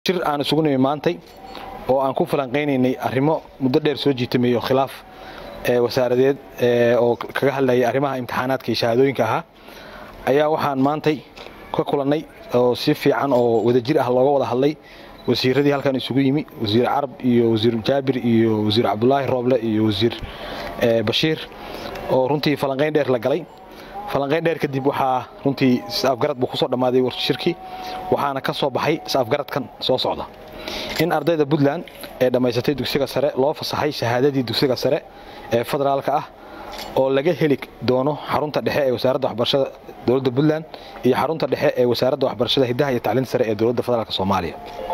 shir aan isugu nimi maantay oo aan ku falanqaynaynay arrimo muddo dheer soo jiitamayo khilaaf wasaaradeed oo kaga hadlayay arrimaha imtixaanaadka iyo shahaadooyinka ahaa ayaa waxaan maantay ka kulannay oo si fiican oo wadajir ah looga wada hadlay wasiiradii halkan isugu yimi wasiir carab iyo wasiir jaabir iyo wasiir cabdulaahi rooble iyo wasiir bashiir oo runtii falanqayn dheer la galay falanqayn dheer kadib waxaa runtii is-afgarad buu kusoo dhammaaday warshirkii waxaana ka soo baxay is-afgaradkan soo socda in ardayda puntland ee dhammaysatay dugsiga sare loo fasaxay shahaadadii dugsiga sare ee federaalka ah oo laga heli doono xarunta dhexe ee wasaaradda waxbarashada dowladda puntland iyo xarunta dhexe ee wasaaradda waxbarashada hiddaha iyo tacliinta sare ee dowladda federaalk soomaaliya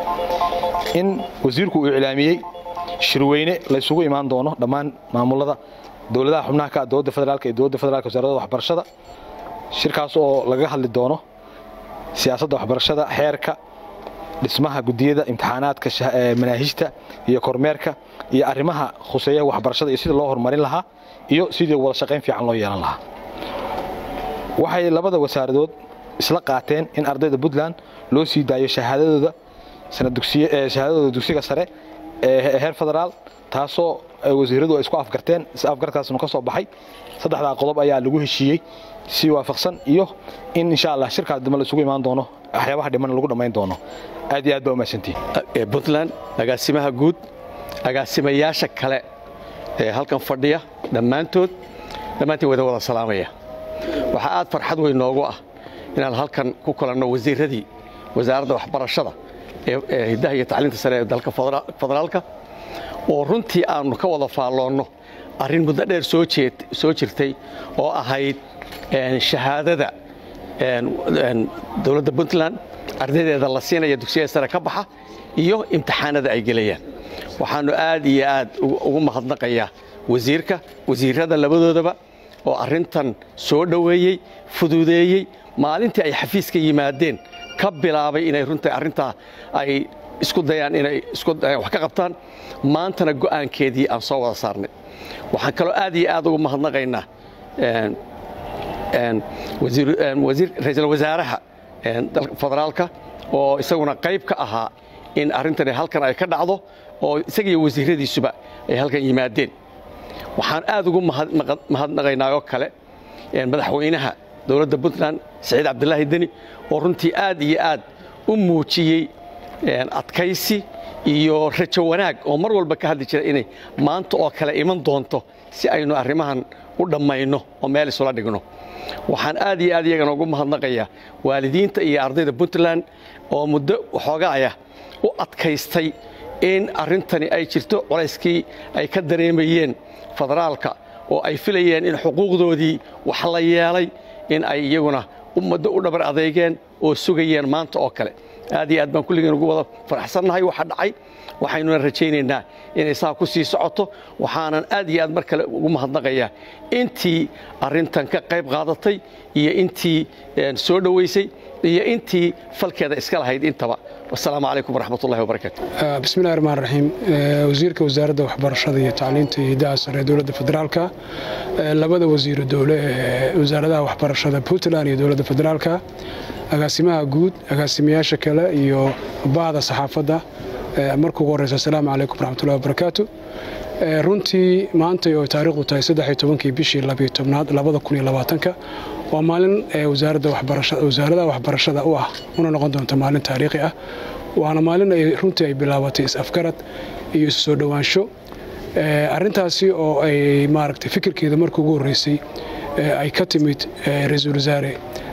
in wasiirku uu iclaamiyey shirweyne laysugu imaan doono dhammaan maamulada dowladaha xubnaha ka dowladda federaalk iyo dowladda federaalk wasaaradda waxbarashada shirkaas oo laga hadli doono siyaasadda waxbarashada xeerka dhismaha gudiyada imtixaanaadka manaahijta iyo kormeerka iyo arrimaha khuseeya waxbarashada iyo sidii loo horumarin lahaa iyo sidii wada shaqayn fiican loo yeelan lahaa waxay labada wasaaradood isla qaateen in ardayda puntland loo sii daayo shahaadadooda shahaadadooda dugsiga sare ee heer federaal taasoo wasiiradu ay isku afgarteen is afgarkaasnu ka soo baxay saddexdaa qodob ayaa lagu heshiiyey si waafaqsan iyo in insha allah shirkaas dambe la isugu imaan doono waxyaabaha dhiman lagu dhammayn doono aad iyo aad baa umahadsantihin puntland agaasimaha guud agaasimayaasha kale ee halkan fadhiya dhammaantood dhammaantiin wada wada salaamaya waxaa aad farxad weyn noogu ah inaan halkan ku kulanno wasiiradii wasaaradda waxbarashada ee hiddaha iyo tacliinta sare ee dalka federaalka oo runtii aannu ka wada faalloonno arrin muddo dheer soo jirtay oo ahayd shahaadada dowladda puntland ardaydeeda la siinaya dugsiyada sare ka baxa iyo imtixaanada ay gelayaan waxaannu aad iyo aad ugu mahadnaqayaa wasiirka wasiirrada labadoodaba oo arrintan soo dhoweeyey fududeeyey maalintii ay xafiiska yimaadeen ka bilaabay inay runta arrintaa ay isku dayaan inay isku dayaan wax ka qabtaan maantana go'aankeedii aan soo wada saarnay waxaan kaloo aad iyo aad ugu mahadnaqaynaa ra-iisul wasaaraha federaalka oo isaguna qayb ka ahaa in arrintani halkan ay ka dhacdo oo isagiiyo wasiiradiisuba ay halkan yimaadeen waxaan aad ugu mahadnaqaynaa oo kale madaxweynaha dowladda puntland saciid cabdilaahi deni oo runtii aad iyo aad u muujiyey adkaysi iyo rajo wanaag oo mar walba ka hadli jira inay maanta oo kale iman doonto si aynu arrimahan u dhammayno oo meel isula dhigno waxaan aad iyo aad iyagana ugu mahadnaqayaa waalidiinta iyo ardayda puntland oo muddo waxoogaaya u adkaystay in arrintani ay jirto colayskii ay ka dareemayeen federaalka oo ay filayeen in xuquuqdoodii wax la yeelay in ay iyaguna ummaddo u dhabar adeegeen oo sugayeen maanta oo kale aad iyo aad baan kulligeen ugu wada faraxsannahay waxa dhacay waxaynuna rajaynaynaa inay saa ku sii socoto waxaanan aad iyo aad mar kale ugu mahadnaqayaa intii arrintan ka qayb qaadatay iyo intii soo dhowaysay iyo intii falkeeda iska lahayd intaba wasalaamu calaykum waraxmatullahi wabarakaatu bismillahi raxmaan raxiim wasiirka wasaaradda waxbarashada iyo tacliinta iyo hiddaha sare ee dowladda federaalka labada wasiiro dowle ee wasaaradaha waxbarashada puntland iyo dowladda federaalka agaasimaha guud agaasimayaasha kale iyo bahda saxaafadda marka ugu horreysa asalaamu calaykum waraxmatullahi wabarakaatu runtii maantay oo taariikhdu tahay saddexiyo tobankii bishii labiyo tobnaad labada kun iyo labaatanka waa maalin wasaaradaha waxbarashada u ah una noqon doonta maalin taariikhi ah waana maalin ay runtii ay bilaabatay is-afgarad iyo isu soo dhowaansho arrintaasi oo ay maaragtay fikirkeeda markii ugu horreysay ay ka timid ra-iisul wasaare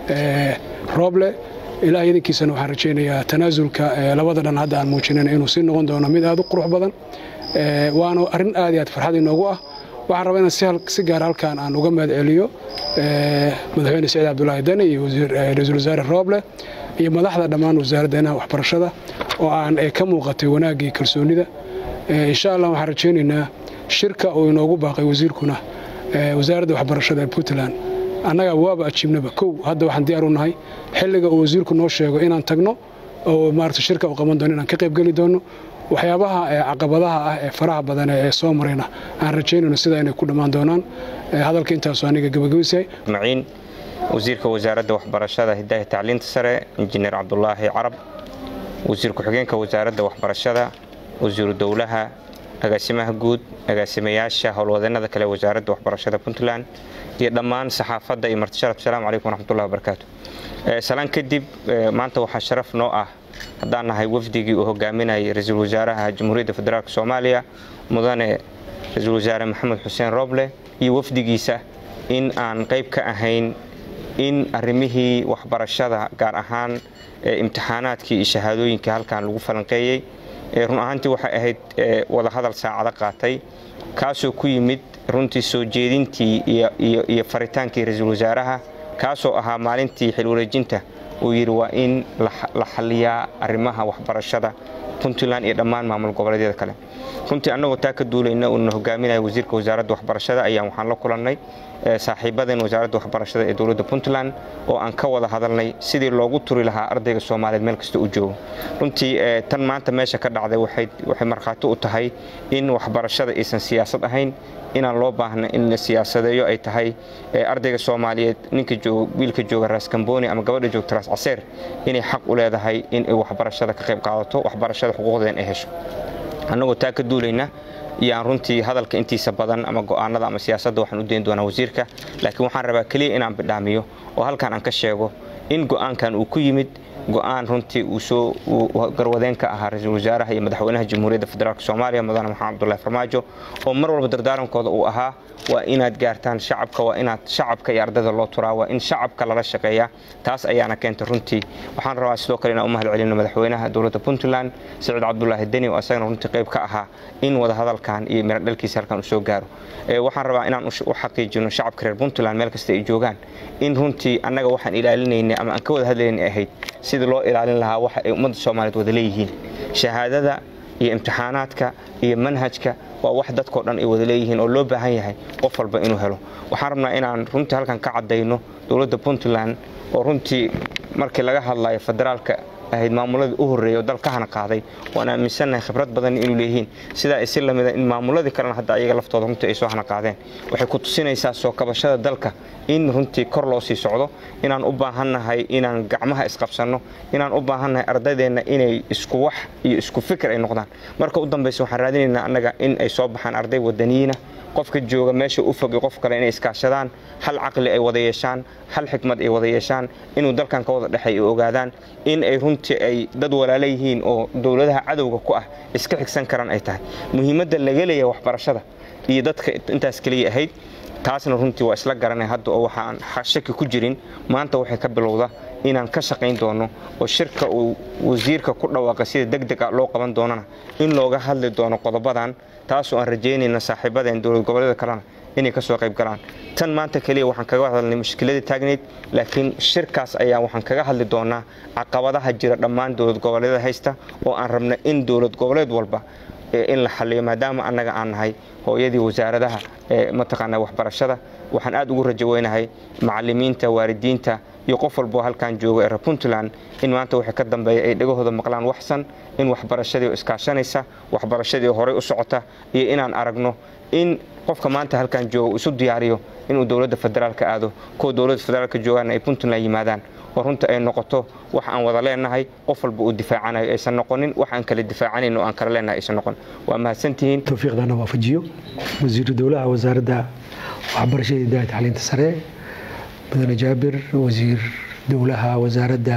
rooble ilaah idankiisana waxaan rajaynayaa tanaasulka labada dhan hadda aan muujinayna inuu sii noqon doono mid aad u qurux badan waana arrin aad iyo aad farxad inoogu ah waxaan rabaa inaan si gaar halkaan aan uga mahad celiyo madaxweyne saciid cabdulaahi dani iyo ra-iisul wasaare rooble iyo madaxda dhammaan wasaaraddeena waxbarashada oo aan ka muuqatay wanaaggii kalsoonida insha allah waxaan rajaynaynaa shirka uu inoogu baaqay wasiirkuna wasaaradda waxbarashada ee puntland annaga waaba ajiibnaba kow hadda waxaan diyaar u nahay xilliga uu wasiirku noo sheego inaan tagno oo maarata shirka uu qaban doono inaan ka qaybgeli doono waxyaabaha caqabadaha ah ee faraha badan ee soo marayna aan rajaynayno sida inay ku dhammaan doonaan hadalka intaasu aniga gabagabaysahay wasiirka wasaaradda waxbarashada hiddaha tacliinta sare injineer cabdulaahi carab wasiir ku-xigeenka wasaaradda waxbarashada wasiiru dowlaha agaasimaha guud agaasimayaasha howlwadeenada kale wasaaradda waxbarashada puntland iyo dhammaan saxaafadda iyo martisharaf asalaamu calaykum waraxmatullahi wabarakaatu salaan kadib maanta waxaa sharaf noo ah haddaan nahay wafdigii uu hogaaminayay ra-iisul wasaaraha jamhuuriyadda federaalk soomaaliya mudane ra-iisul wasaare maxamed xuseen rooble iyo wafdigiisa in aan qayb ka ahayn in arrimihii waxbarashada gaar ahaan imtixaanaadkii iyo shahaadooyinkii halkan lagu falanqeeyey run ahaantii waxay ahayd wadahadal saacado qaatay kaasoo ku yimid runtii soo jeedintii iyo faritaankii ra-iisul wasaaraha kaasoo ahaa maalintii xil wareejinta uu yidhi waa in la xaliyaa arrimaha waxbarashada puntland iyo dhammaan maamul goboleedyada kale runtii annagoo taa ka duulayna uuna hogaaminaya wasiirka wasaaradda waxbarashada ayaan waxaan la kulannay saaxiibadeen wasaaradda waxbarashada ee dowladda puntland oo aan ka wada hadalnay sidii loogu turi lahaa ardayga soomaaliyeed meel kasta u joogo runtii tan maanta meesha ka dhacday waxay markhaati u tahay in waxbarashada aysan siyaasad ahayn inaan loo baahna in la siyaasadeeyo ay tahay ardayga soomaaliyeed ninka wiilka jooga raas kamboni ama gabadha joogta raas caseer inay xaq u leedahay in ay waxbarashada ka qayb qaadato waxbarashada xuquuqdeen ay hesho annagoo taa ka duulayna yaan runtii hadalka intiisa badan ama go'aanada ama siyaasadda waxaan u dayn doonaa wasiirka laakiin waxaan rabaa keliya inaan bidhaamiyo oo halkan aan ka sheego in go'aankan uu ku yimid go'aan runtii uu soo garwadeen ka ahaa ra-iisul wasaaraha iyo madaxweynaha jamhuuriyadda federaalk soomaaliya mudane maxamed abdullahi farmaajo oo mar walba dardaarankooda uu ahaa waa inaad gaartaan shacabka waa inaad shacabka iyo ardayda loo turaa waa in shacabka lala shaqeeyaa taas ayaana keentay runtii waxaan rabaa sidoo kale inaan u mahad celino madaxweynaha dowladda puntland siciid cabdulaahi deni oo asagana runtii qayb ka ahaa in wadahadalkan iyo miradhalkiisa halkan uu soo gaaro waxaan rabaa inaan u xaqiijino shacabka reer puntland meel kasta ay joogaan in runtii annaga waxaan ilaalinaynay ama aan ka wada hadlaynay ahayd sidii loo ilaalin lahaa waxa ay ummadda soomaaliyeed wada leeyihiin shahaadada iyo imtixaanaadka iyo manhajka waa wax dadkao dhan ay wada leeyihiin oo loo baahan yahay qof walba inuu helo waxaan rabnaa inaan runtii halkan ka caddayno dowladda puntland oo runtii markii laga hadlayo federaalka ahayd maamuladii u horreeyay oo dalka hana qaaday waan aaminsannahay khibrad badan inuu leeyihiin sidaa ay si lamida in maamuladii kalena hadda ayaga laftooda runtii ay soo hana qaadeen waxay ku tusinaysaa soo kabashada dalka in runtii kor loo sii socdo inaan u baahannahay inaan gacmaha isqabsanno inaan u baahannahay ardaydeenna inay isku wax iyo isku fikir ay noqdaan marka u dambaysa waxaan raadinaynaa annaga in ay soo baxaan arday wadaniyiina qofka jooga meesha u fog iyo qof kale inay iskaashadaan hal caqli ay wada yeeshaan hal xikmad ay wada yeeshaan inuu dalkan ka wada dhexay ay ogaadaan in ay runtii ay dad walaala yihiin oo dowladaha cadowga ku ah iska xigsan karaan ay tahay muhiimadda laga leeyahay waxbarashada iyo dadka intaas keliya ahayd taasna runtii waa isla garanay hadda oo waxaan shaki ku jirin maanta waxay ka bilowda inaan ka shaqayn doono oo shirka uu wasiirka ku dhawaaqa sida deg deg ah loo qaban doonana in looga hadli doono qodobadan taasoo aan rajaynayna saaxiibadeen dowlad goboleeda kalena inay ka soo qayb galaan tan maanta keliya waxaan kaga hadalnay mushkiladii taagnayd laakiin shirkaas ayaa waxaan kaga hadli doonaa caqabadaha jira dhammaan dowlad goboleeda haysta oo aan rabna in dowlad goboleed walba in la xaliyo maadaama annaga aan nahay hooyadii wasaaradaha mataqaana waxbarashada waxaan aad ugu rajo weynahay macalimiinta waalidiinta iyo qof walboo halkan jooga ee reer puntland in maanta waxay ka dambeeya ay dhegahooda maqlaan waxsan in waxbarashadii oo iskaashanaysa waxbarashadii oo horey u socota iyo inaan aragno in qofka maanta halkan jooga uu isu diyaariyo inuu dowladda federaalka aado kuwa dowladda federaalka joogaana ay puntland yimaadaan oo runta ay noqoto wax aan wada leenahay qof walba uu difaacanayo aysan noqonin wax aan kala difaacanayn oo aan kala leenahay aysan noqon waa mahadsantihiin towfiiqdana waafajiyo wasiiru dowlaha wasaaradda waxbarashada idaaya tacliinta sare mudane jaabir wasiir dowlaha wasaaradda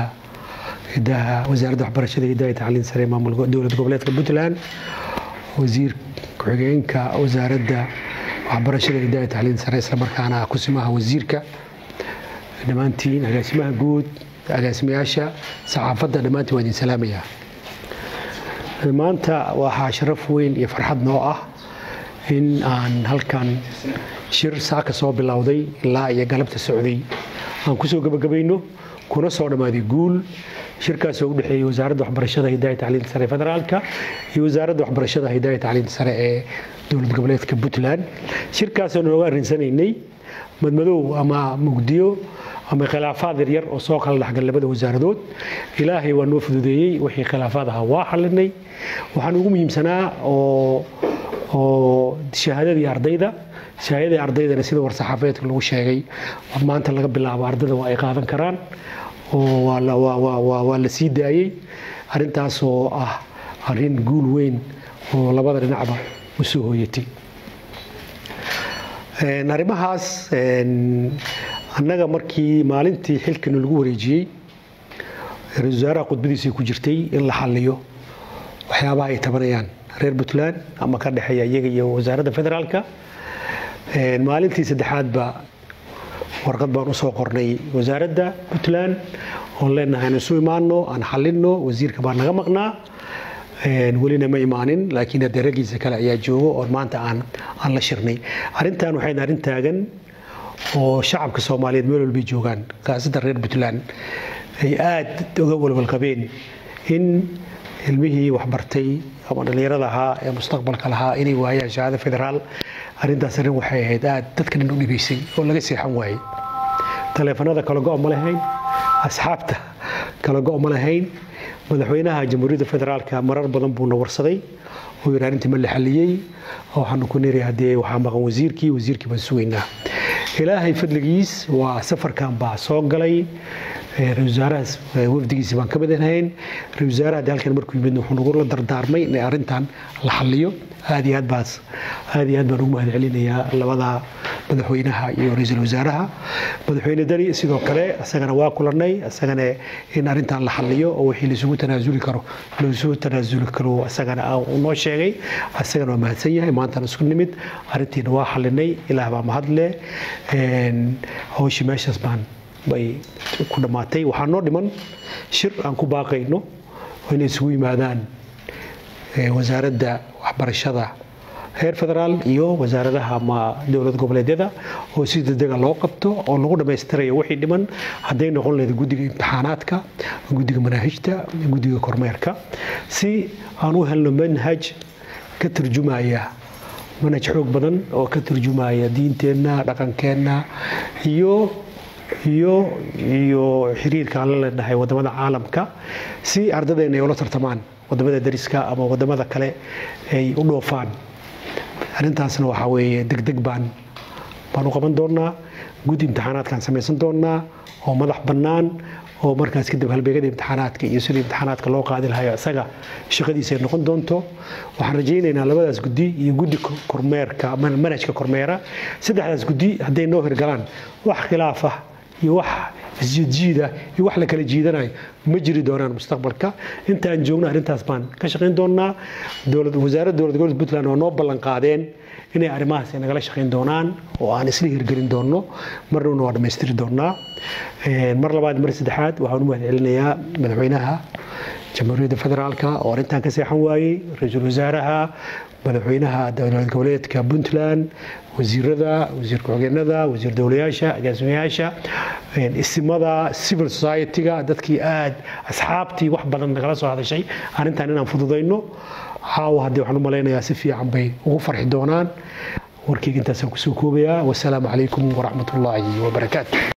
idaha wasaaradda waxbarashada idaaya tacliinta sare maamul dowlad goboleedka puntland wasiir ku-xigeenka wasaaradda waxbarashada idaaya tacliinta sare islamarkaana kusimaha wasiirka dhammaantiin agaasimaha guud agaasimayaasha saxaafadda dhammaantiin waa idin salaamaya maanta waxaa sharaf weyn iyo farxad noo ah in aan halkan shir saaka soo bilowday ilaa iyo galabta socday aan kusoo gebagabayno kuna soo dhammaaday guul shirkaasoo u dhexeeyey wasaaradda waxbarashada hidaaya tacliinta sare federaalka iyo wasaaradda waxbarashada hidaaya tacliinta sare ee dowlad goboleedka puntland shirkaasoo nooga arrinsanaynay madmadow ama mugdiyo ama khilaafaad yaryar oo soo kala dhexgal labada wasaaradood ilaahay waa noo fududeeyey wixii khilaafaad ahaa waa xalinay waxaan ugu muhiimsanaa oo oo shahaadadii ardayda shahaadadii ardaydana sida war-saxaafeedka lagu sheegay maanta laga bilaabo ardayda waa ay qaadan karaan oo waa la sii daayey arrintaas oo ah arrin guul weyn oo labada dhinacba u soo hooyatay arrimahaas annaga markii maalintii xilkana lagu wareejiyey ra-isul wasaaraha khudbadiisay ku jirtay in la xalliyo waxyaabaha ay tabanayaan reer puntland ama ka dhexeeya iyaga iyo wasaaradda federaalka maalintii saddexaadba warqad baan usoo qornay wasaaradda puntland oon leenahay aan isu imaano aan xallinno wasiirka baa naga maqnaa welina ma imaanin laakiin haddee raggiisa kale ayaa joogo oon maanta aan aan la shirnay arrintan waxay arrin taagan oo shacabka soomaaliyeed meel walbay joogaan khaasatan reer puntland ay aad uga walwalqabeen in ilmihii waxbartay ama dhallinyarada ahaa ee mustaqbalka lahaa inay waayaan shahaado federaal arrintaas arrin waxay ahayd aad dadka dhan u dhibaysay oo laga seexan waayey taleefanada kala go' ma lahayn asxaabta kala go' ma lahayn madaxweynaha jamhuuriyadda federaalka marar badan buuna warsaday oo yidhi arrintii ma la xalliyey waxaanu ku niri haddee waxaa maqan wasiirkii wasiirkii baan sugaynaa ilaahay fadligiis waa safarkan baa soo galay ra-isul wasaarahaas wafdigiisa baan ka mid ahayn ra-isul wasaaraha haddii halkan markuu yimid wuxuu nagula dardaarmay in arrintan la xalliyo aad iyo aad baas aad iyo aad baan ugu mahad celinayaa labada madaxweynaha iyo ra-iisul wasaaraha madaxweyne dani sidoo kale isagana waa kulanay isagana in arrintan la xalliyo oo wixii laisugu tanaasuli karo laisugu tanaasuli karo isagana uu noo sheegay isagana waa mahadsan yahay maantaan isku nimid arrintiina waa xallinay ilaah baa mahadle hawshii meeshaas baan bay ku dhammaatay waxaa noo dhiman shir aan ku baaqayno oo inay isugu yimaadaan wasaaradda waxbarashada heer federaal iyo wasaaradaha ama dowlad goboleedyada oo si degdega loo qabto oo lagu dhammaystirayo wixii dhiman hadday noqon lahayd guddiga imtixaanaadka guddiga manaahijta guddiga kormeerka si aan u helno manhaj ka turjumaya manhaj xoog badan oo ka turjumaya diinteenna dhaqankeenna iyo iyo iyo xiriirka aan la leenahay wadamada caalamka si ardadeenna ay ula tartamaan wadamada dariska ama wadamada kale ay u dhoofaan arrintaasna waxaa weeye degdeg baan baan u qaban doonaa guddi imtixaanaadkaan samaysan doonaa oo madax bannaan oo markaas kadib halbeegada imtixaanaadka iyo sida imtixaanaadka loo qaadi lahayo isaga shaqadiisa ay noqon doonto waxaan rajaynaynaa labadaas guddi iyo guddi kormeerka manhajka kormeera saddexdaas guddi hadday noo hirgalaan wax khilaaf ah iyo wax isjiidjiida iyo wax la kala jiidanayo ma jiri doonaan mustaqbalka intaan joogno arrintaas baan ka shaqayn doonaa wasaaradda dowlad gobolka puntland oo noo ballan qaadeen inay arrimahaas nagala shaqayn doonaan oo aan isla hirgelin doonno marnawna waa dhammaystiri doonaa mar labaad mar saddexaad waxaan u mahad celinayaa madaxweynaha jamhuuriyadda federaalka oo arrintan ka seexan waayey ra-iisul wasaaraha madaxweynaha dowlad goboleedka puntland wasiirada wasiir ku-xigeenada wasiir dowlayaasha agaasimayaasha isimada civil society-ga dadkii aad asxaabtii wax badan nagala soo hadashay arrintan inaan fududayno caawa haddii waxaan u malaynayaa si fiican bay ugu farxi doonaan warkeyga intaasaan kusoo koobayaa wasalaamu calaykum waraxmat ullaahi wabarakaatu